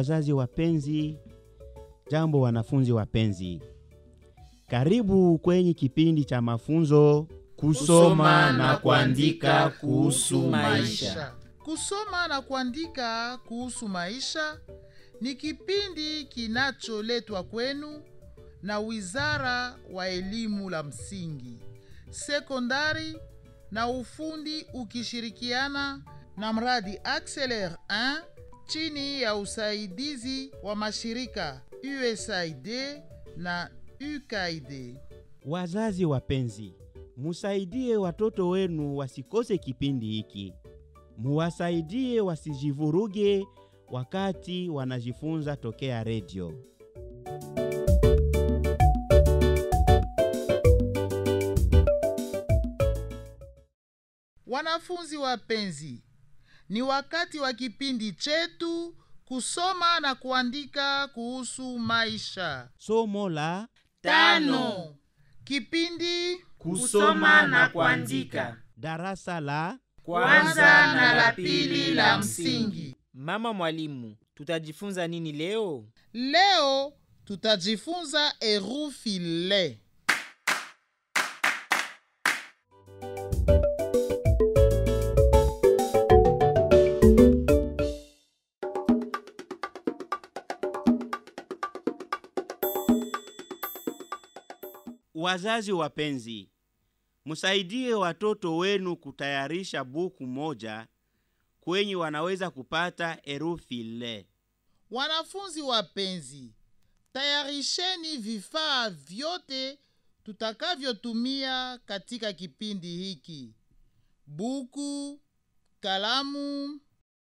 wazazi wapenzi, jambo wanafunzi wapenzi, karibu kwenye kipindi cha mafunzo Kusoma na kuandika kuhusu maisha. Kusoma na kuandika kuhusu maisha ni kipindi kinacholetwa kwenu na Wizara wa Elimu la Msingi, Sekondari na Ufundi ukishirikiana na mradi Acceler 1 chini ya usaidizi wa mashirika USAID na UKAID. Wazazi wapenzi, musaidie watoto wenu wasikose kipindi hiki, muwasaidie wasijivuruge wakati wanajifunza tokea redio. Wanafunzi wapenzi, ni wakati wa kipindi chetu kusoma na kuandika kuhusu maisha. Somo la Tano. Kipindi Kusoma na kuandika. darasa la Kwanza na la pili la msingi. Mama mwalimu, tutajifunza nini leo? Leo tutajifunza herufi le. Wazazi wapenzi, msaidie watoto wenu kutayarisha buku moja kwenye wanaweza kupata herufi le. Wanafunzi wapenzi, tayarisheni vifaa vyote tutakavyotumia katika kipindi hiki: buku, kalamu.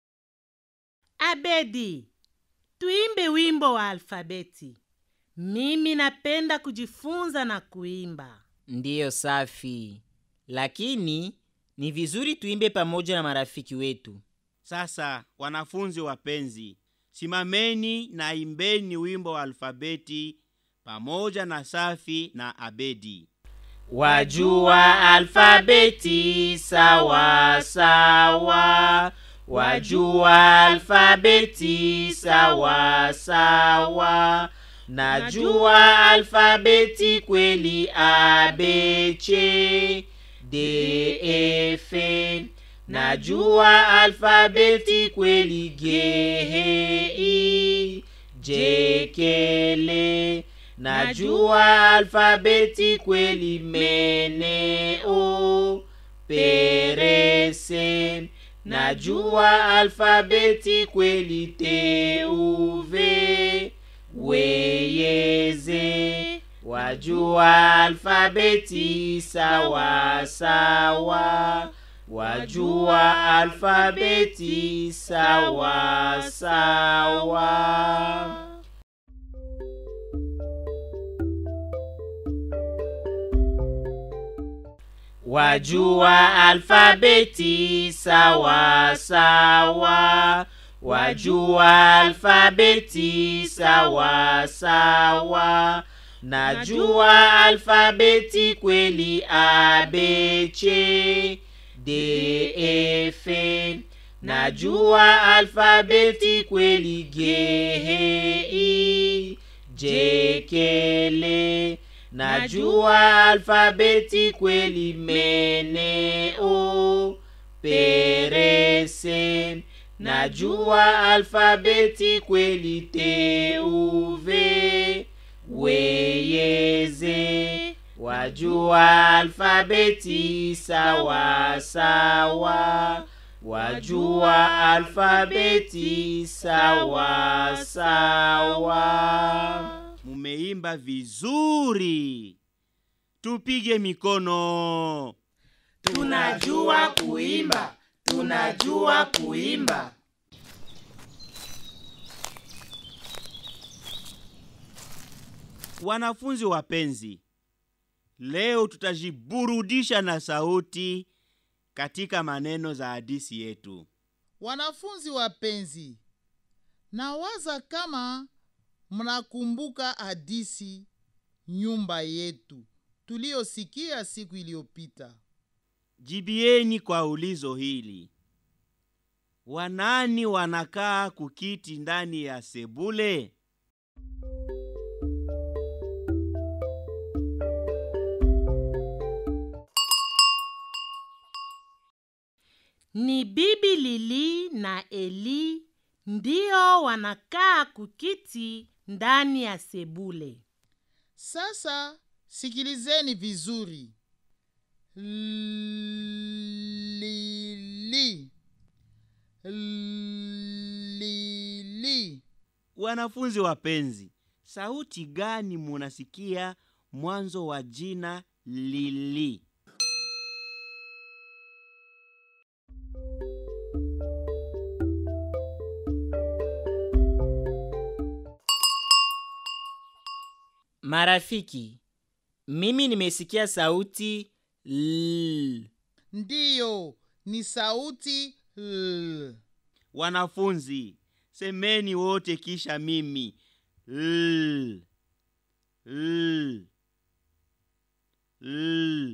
Abedi, tuimbe wimbo wa alfabeti. Mimi napenda kujifunza na kuimba. Ndiyo, safi, lakini ni vizuri tuimbe pamoja na marafiki wetu. Sasa wanafunzi wapenzi, simameni na imbeni wimbo wa alfabeti pamoja na Safi na Abedi. Wajua alfabeti sawa sawa, wajua alfabeti sawa sawa, najua alfabeti kweli A B C D E F, najua alfabeti kweli G H I J K L Najua alfabeti kweli mene o perese. Najua alfabeti kweli te uve weyeze. Wajua alfabeti sawa sawa. Wajua alfabeti sawa sawa. Wajua alfabeti sawa sawa, wajua alfabeti sawa sawa, najua alfabeti kweli A B C D E F, najua alfabeti kweli G H I J K L Najua alfabeti kweli mene o perese. Najua alfabeti kweli te uve weyeze. Wajua alfabeti sawa sawa. Wajua alfabeti sawa sawa. Mumeimba vizuri, tupige mikono. Tunajua kuimba, tunajua kuimba. Wanafunzi wapenzi, leo tutajiburudisha na sauti katika maneno za hadisi yetu. Wanafunzi wapenzi, nawaza kama mnakumbuka hadisi nyumba yetu tuliyosikia siku iliyopita. Jibieni kwa ulizo hili. wanani wanakaa kukiti ndani ya sebule ni bibi lili na eli ndio wanakaa kukiti ndani ya sebule Sasa sikilizeni vizuri. Lili. Lili. wanafunzi wapenzi sauti gani munasikia mwanzo wa jina lili marafiki mimi nimesikia sauti l Ndiyo, ni sauti l. wanafunzi semeni wote kisha mimi l l l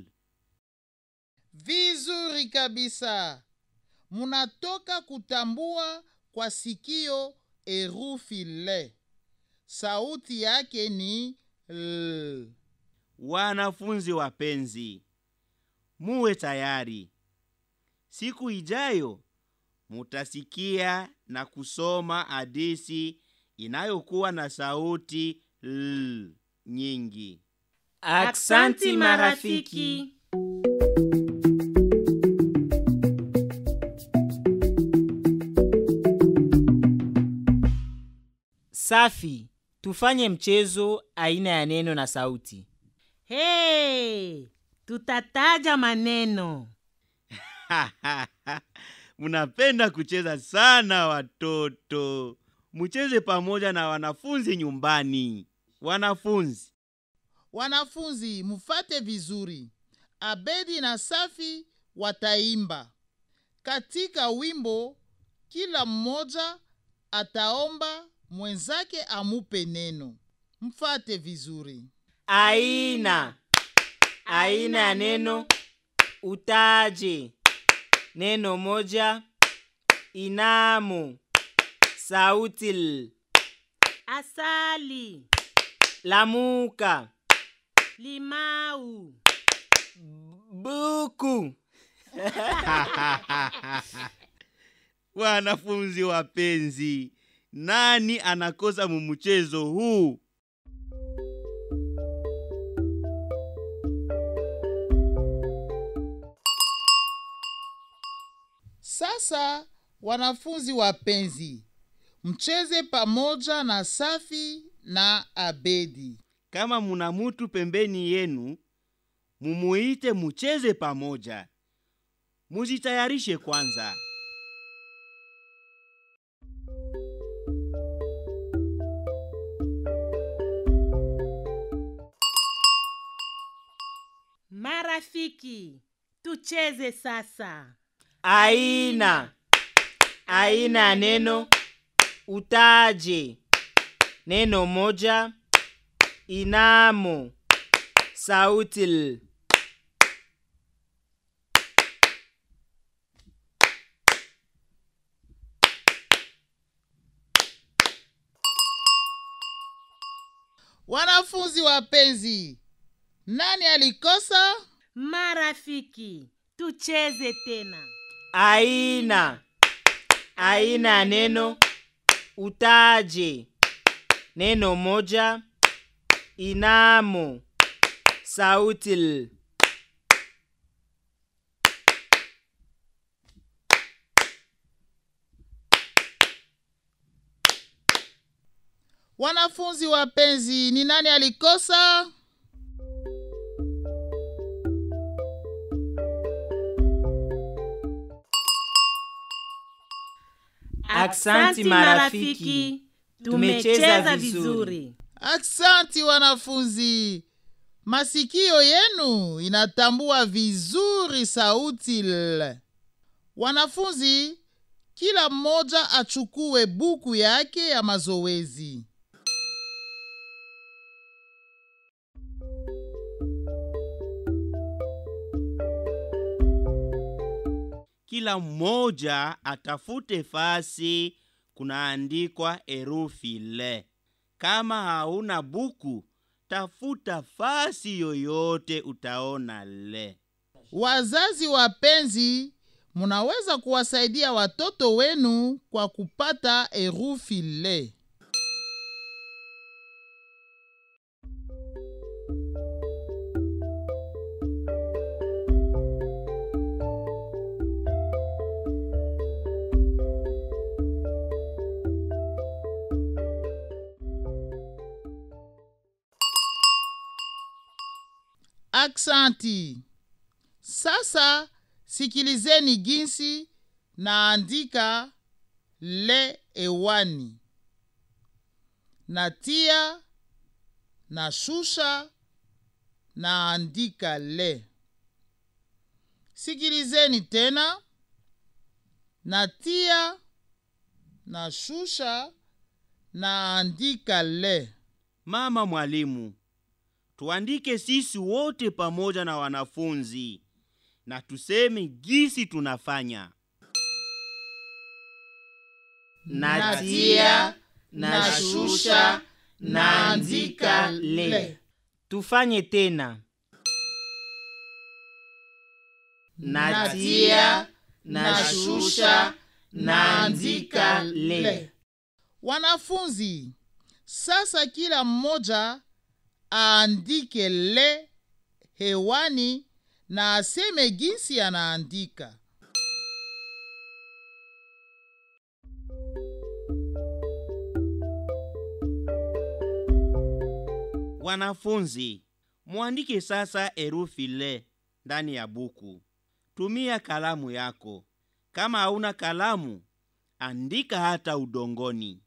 Vizuri kabisa. Munatoka kutambua kwa sikio herufi le. Sauti yake ni l. wanafunzi wapenzi muwe tayari siku ijayo mutasikia na kusoma hadisi inayokuwa na sauti l nyingi aksanti marafiki safi tufanye mchezo aina ya neno na sauti hey, tutataja maneno munapenda kucheza sana watoto mucheze pamoja na wanafunzi nyumbani wanafunzi Wanafunzi, mufate vizuri. Abedi na Safi wataimba. Katika wimbo, kila mmoja ataomba mwenzake amupe neno. Mfate vizuri. aina aina ya neno utaje neno moja inamo sauti l asali lamuka limau buku wanafunzi wapenzi nani anakosa mumuchezo huu Sasa wanafunzi wapenzi, mcheze pamoja na Safi na Abedi. kama muna mutu pembeni yenu mumuite mucheze pamoja muzitayarishe kwanza marafiki tucheze sasa aina aina ya neno utaje neno moja inamo sauti l Wanafunzi wapenzi, nani alikosa? marafiki tucheze tena aina aina ya neno utaje neno moja inamo sauti l Wanafunzi wapenzi, ni nani alikosa? Aksanti marafiki, tumecheza vizuri Aksanti wanafunzi, masikio yenu inatambua vizuri sauti l. Wanafunzi, kila mmoja achukue buku yake ya mazoezi. kila mmoja atafute fasi kunaandikwa herufi le kama hauna buku tafuta fasi yoyote utaona le Wazazi wapenzi, munaweza kuwasaidia watoto wenu kwa kupata herufi le. Aksanti. Sasa sikilizeni jinsi naandika le ewani. Natia, nashusha, naandika le. Sikilizeni tena. Natia, nashusha, naandika le. mama mwalimu tuandike sisi wote pamoja na wanafunzi na tuseme gisi tunafanya natia nashusha naandika le tufanye tena natia nashusha naandika le Wanafunzi, sasa kila mmoja aandike le hewani na aseme jinsi anaandika. wanafunzi mwandike sasa herufi le ndani ya buku tumia kalamu yako kama hauna kalamu andika hata udongoni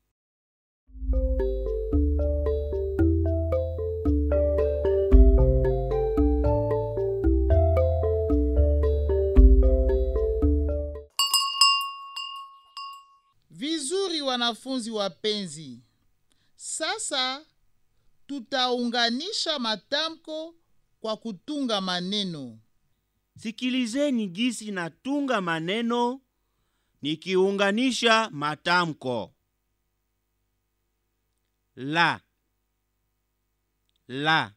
Vizuri wanafunzi wapenzi. Sasa tutaunganisha matamko kwa kutunga maneno. sikilizeni jinsi natunga maneno nikiunganisha matamko la la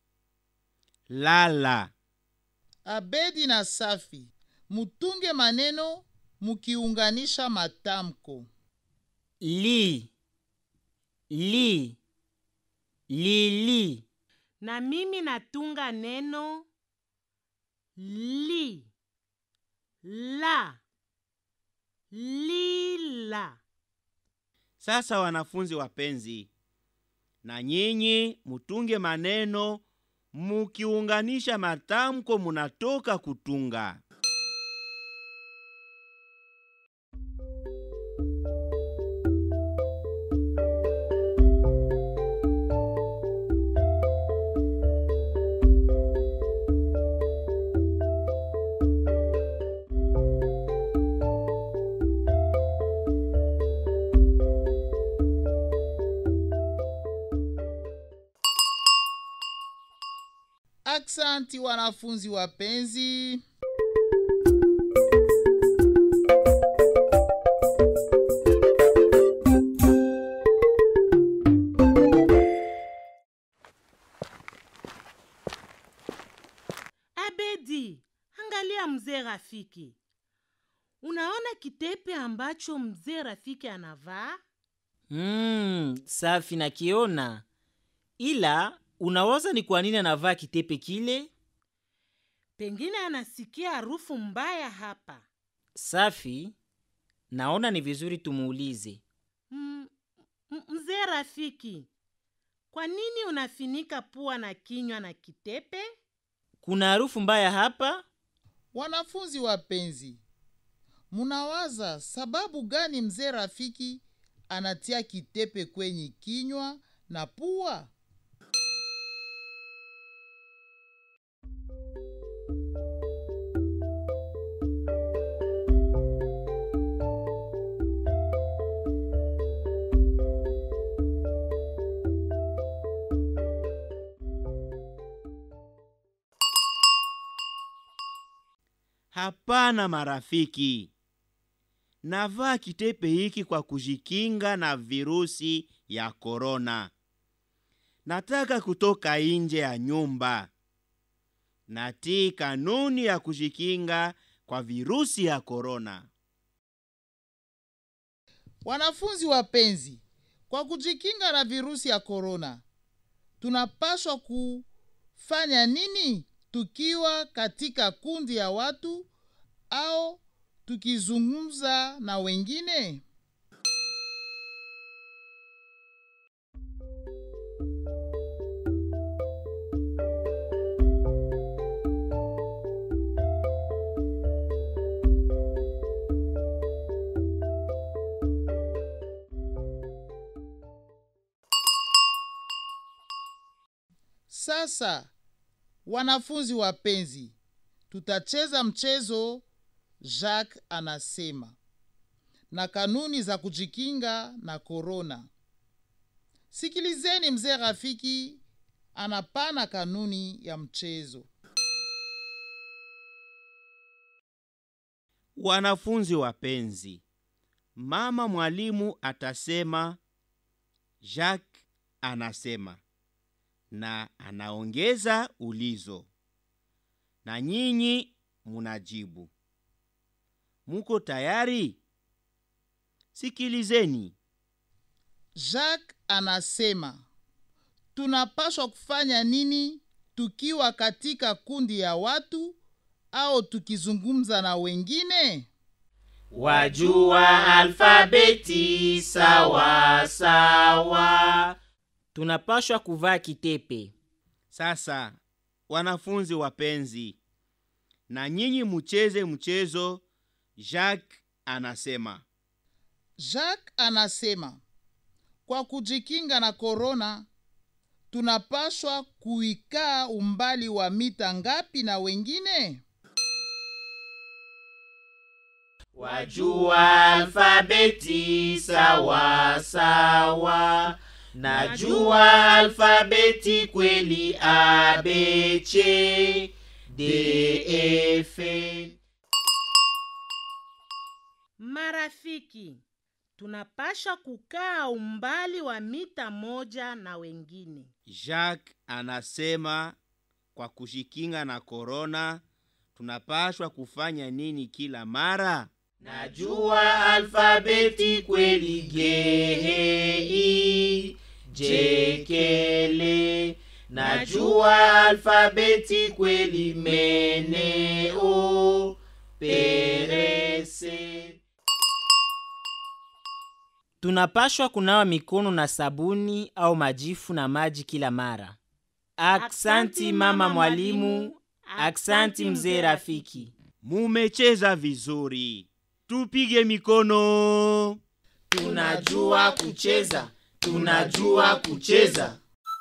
lala Abedi na Safi, mutunge maneno mukiunganisha matamko. li li lili na mimi natunga neno li la lila sasa wanafunzi wapenzi na nyinyi mutunge maneno mukiunganisha matamko munatoka kutunga Aksanti wanafunzi wapenzi. abedi angalia mzee rafiki unaona kitepe ambacho mzee rafiki anavaa mm, safi nakiona ila unawaza ni kwa nini anavaa kitepe kile pengine anasikia harufu mbaya hapa safi naona ni vizuri tumuulize Mm, m- mzee rafiki kwa nini unafinika pua na kinywa na kitepe kuna harufu mbaya hapa Wanafunzi wapenzi, munawaza sababu gani mzee rafiki anatia kitepe kwenye kinywa na pua? hapana marafiki navaa kitepe hiki kwa kujikinga na virusi ya korona nataka kutoka nje ya nyumba natii kanuni ya kujikinga kwa virusi ya korona Wanafunzi wapenzi, kwa kujikinga na virusi ya korona, tunapaswa kufanya nini tukiwa katika kundi ya watu au tukizungumza na wengine? Sasa wanafunzi wapenzi, tutacheza mchezo Jacques anasema na kanuni za kujikinga na korona. Sikilizeni mzee Rafiki anapana kanuni ya mchezo. wanafunzi wapenzi mama mwalimu atasema jacques anasema na anaongeza ulizo na nyinyi munajibu muko tayari sikilizeni Jacques anasema tunapaswa kufanya nini tukiwa katika kundi ya watu au tukizungumza na wengine? wajua alfabeti sawa sawa tunapashwa kuvaa kitepe sasa wanafunzi wapenzi na nyinyi mucheze mchezo jacques anasema Jacques anasema kwa kujikinga na korona tunapaswa kuikaa umbali wa mita ngapi na wengine? wajua alfabeti sawa sawa najua alfabeti kweli abc def Marafiki, tunapasha kukaa umbali wa mita moja na wengine. jacques anasema kwa kujikinga na korona tunapashwa kufanya nini kila mara najua alfabeti kweli gei jekele najua alfabeti kweli meneo perese tunapashwa kunawa mikono na sabuni au majifu na maji kila mara aksanti mama mwalimu aksanti mzee rafiki mumecheza vizuri tupige mikono tunajua kucheza tunajua kucheza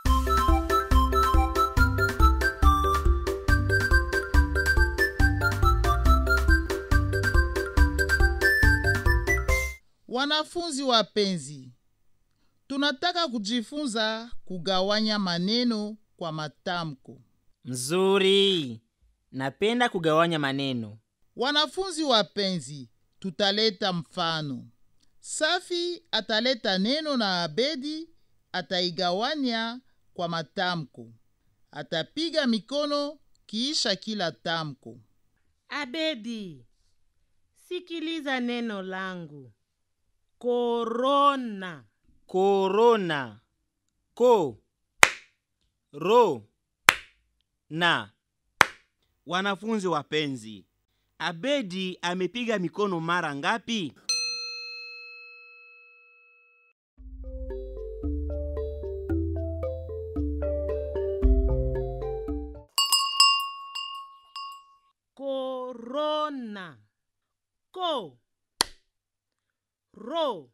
Wanafunzi wapenzi, tunataka kujifunza kugawanya maneno kwa matamko. mzuri napenda kugawanya maneno Wanafunzi wapenzi, tutaleta mfano. Safi ataleta neno na Abedi ataigawanya kwa matamko. Atapiga mikono kiisha kila tamko. Abedi, sikiliza neno langu. Korona. korona ko ro na wanafunzi wapenzi abedi amepiga mikono mara ngapi Korona. Ko. Ro.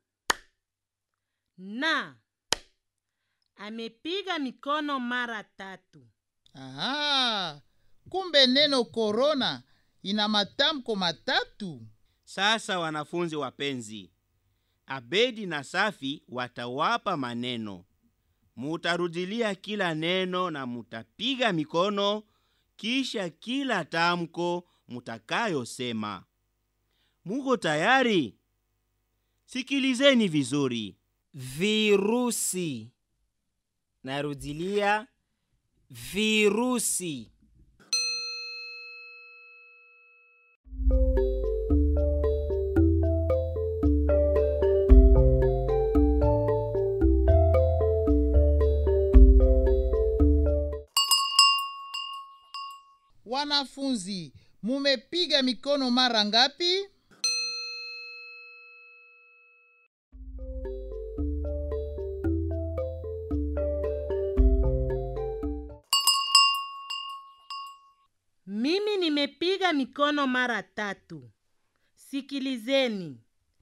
Na. Amepiga mikono mara tatu. Aha, kumbe neno korona ina matamko matatu. sasa wanafunzi wapenzi abedi na safi watawapa maneno mutarudilia kila neno na mutapiga mikono kisha kila tamko mutakayosema. Muko tayari? Sikilizeni vizuri. virusi narudilia virusi Wanafunzi, mumepiga mikono mara ngapi? Mimi nimepiga mikono mara tatu. Sikilizeni.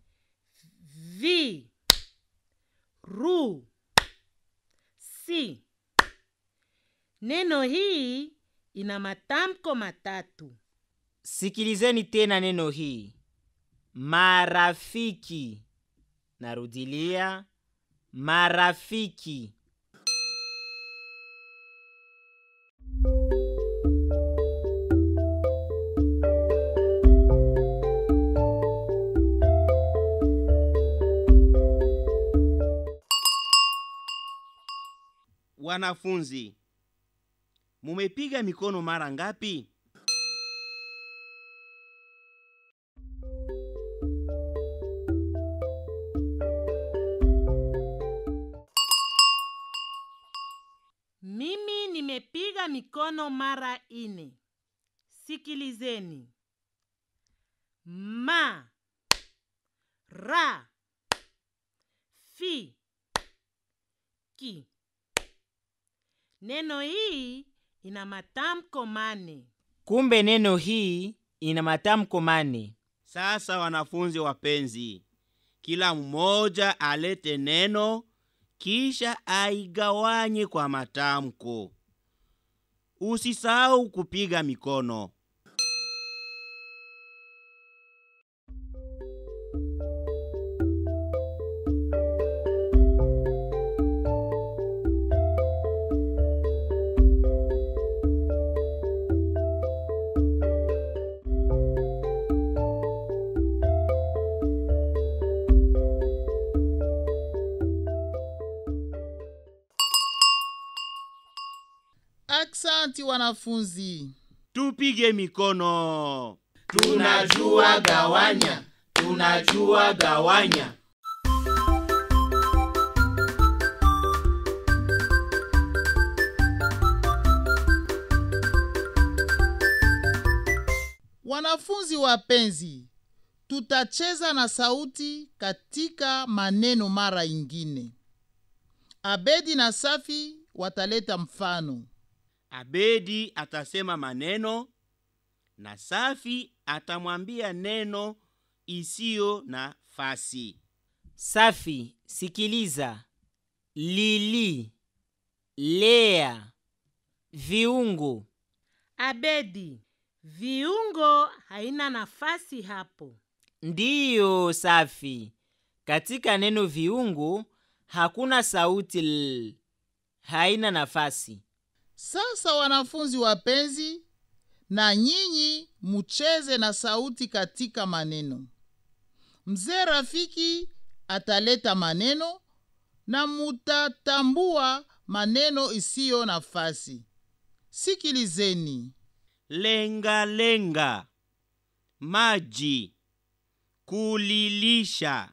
Vi. Ru. Si. Neno hii ina matamko matatu. sikilizeni tena neno hii marafiki narudilia marafiki Wanafunzi, mumepiga mikono mara ngapi? Mimi nimepiga mikono mara ine. Sikilizeni. Ma. Ra. Fi. Ki. Neno hii ina matamko mane. kumbe neno hii ina matamko mane Sasa wanafunzi wapenzi, kila mmoja alete neno kisha aigawanye kwa matamko. Usisahau kupiga mikono. Aksanti wanafunzi. Tupige mikono. tunajua gawanya tunajua gawanya Wanafunzi wapenzi, tutacheza na sauti katika maneno mara ingine. Abedi na Safi wataleta mfano. Abedi atasema maneno na Safi atamwambia neno isiyo na fasi. safi sikiliza lili lea viungo Abedi, viungo haina nafasi hapo. ndiyo safi katika neno viungo hakuna sauti l haina nafasi Sasa wanafunzi wapenzi, na nyinyi mucheze na sauti katika maneno. Mzee Rafiki ataleta maneno na mutatambua maneno isiyo nafasi. Sikilizeni. Lenga lenga, maji, kulilisha.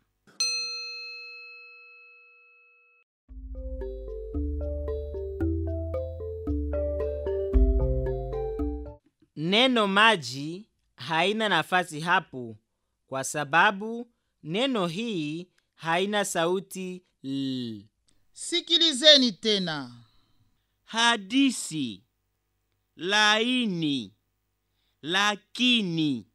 neno maji haina nafasi hapo kwa sababu neno hii haina sauti l Sikilizeni tena. Hadisi, laini, lakini.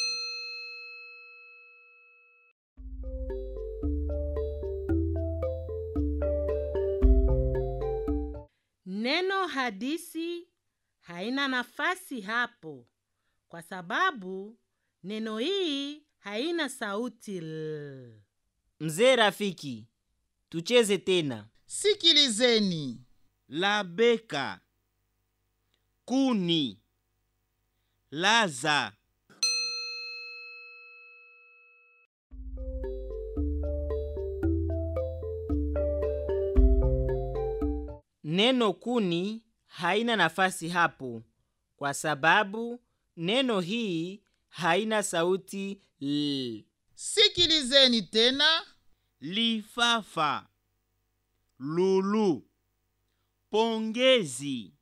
Neno hadisi haina nafasi hapo kwa sababu neno hii haina sauti l. mzee rafiki tucheze tena Sikilizeni. labeka, kuni, laza, neno kuni haina nafasi hapo kwa sababu neno hii haina sauti l. sikilizeni tena lifafa lulu pongezi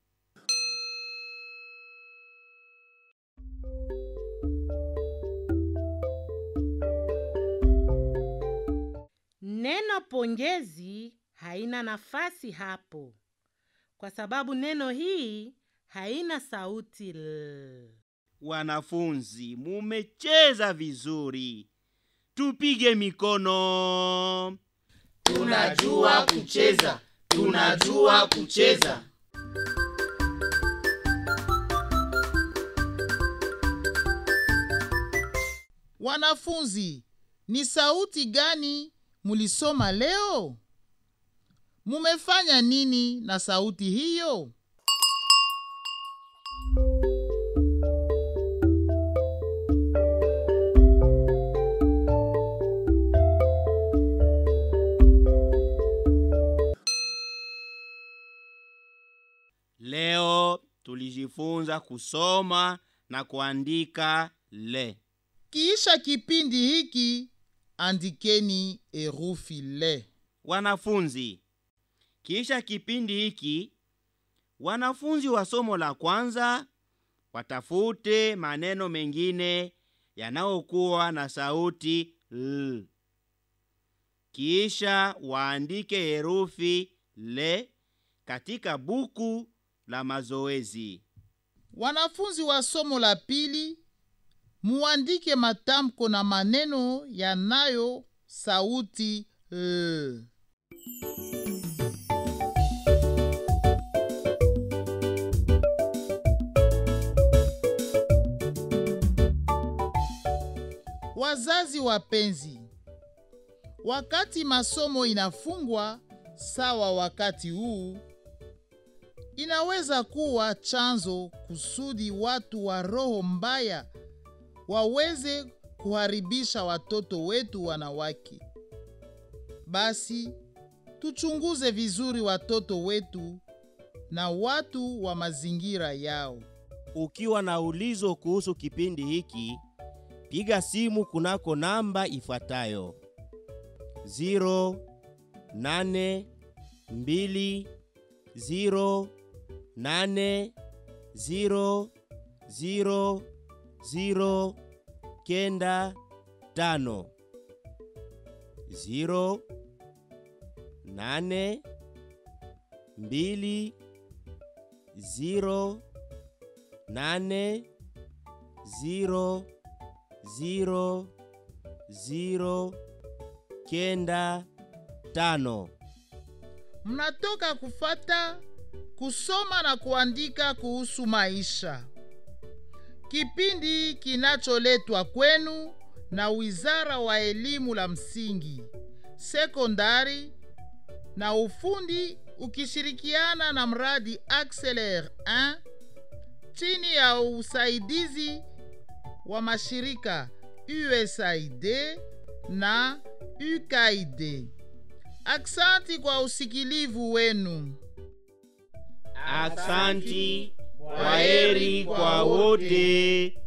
neno pongezi haina nafasi hapo kwa sababu neno hii haina sauti l. wanafunzi mumecheza vizuri tupige mikono tunajua kucheza tunajua kucheza wanafunzi ni sauti gani mulisoma leo mumefanya nini na sauti hiyo leo tulijifunza kusoma na kuandika le kiisha kipindi hiki andikeni herufi le wanafunzi kisha kipindi hiki wanafunzi wa somo la kwanza watafute maneno mengine yanayokuwa na sauti l kisha waandike herufi le katika buku la mazoezi wanafunzi wa somo la pili muandike matamko na maneno yanayo sauti l wazazi wapenzi wakati masomo inafungwa sawa wakati huu inaweza kuwa chanzo kusudi watu wa roho mbaya waweze kuharibisha watoto wetu wanawake. Basi tuchunguze vizuri watoto wetu na watu wa mazingira yao. Ukiwa na ulizo kuhusu kipindi hiki, piga simu kunako namba ifuatayo 0820 kenda tano ziro nane mbili ziro nane ziro ziro ziro kenda tano. Mnatoka kufata kusoma na kuandika kuhusu maisha, kipindi kinacholetwa kwenu na Wizara wa Elimu la Msingi, Sekondari na Ufundi ukishirikiana na mradi Acceler 1 chini ya usaidizi wa mashirika USAID na UKAID. Aksanti kwa usikilivu wenu. Aksanti, kwaheri kwa wote.